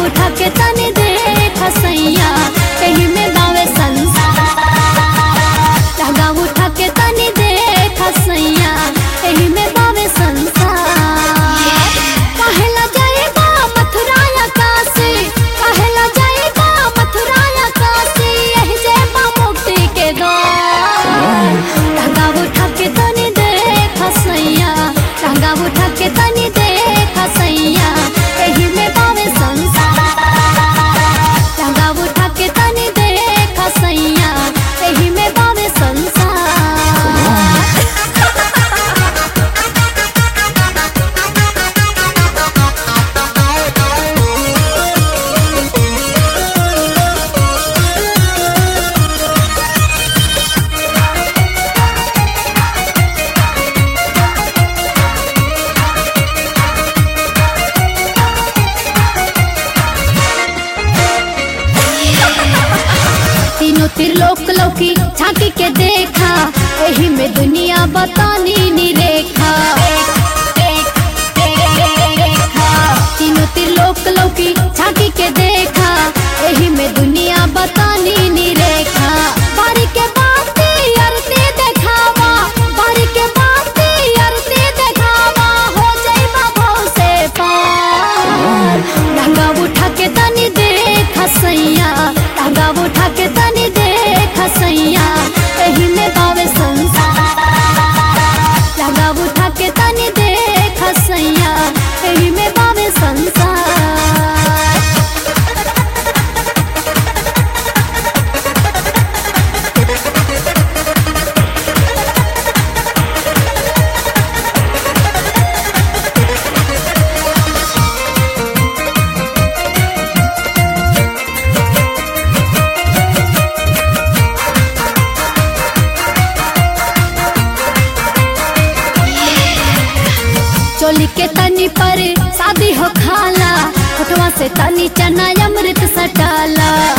उठा के तनी देख सैया एही में बावे संसार लहंगा उठा के तनी देख सैया एही में बावे संसार कहेला जाएगा मथुरा या काशी कहेला जाएगा मथुरा या काशी यही जेबा मुक्ति के द्वार लहंगा उठा के तनी देख सैया लहंगा उठा के तनी देख सैया एही में बावे संसार लहंगा उठा के तनी देख सैया एही में बावे संसार तीनों त्रिलोक लौकी झांकी के देखा एही में दुनिया बतानी नी रेखा तीनों त्रिलोक लौकी झांकी के देखा एही में दुनिया बतानी नी रेखा बारी के बाती अरती देखावा बारी के बाती अरती देखावा हो जाइबा भाव से पार लहंगा उठा के तनी देख सैया लहंगा उठा के तनी देख सैया एही में बावे संसार लहंगा उठा के तनी देख सैया एही में बावे संसार चोली के तनी पर शादी हो खाला फोटवा से तनी चना अमृत सटाला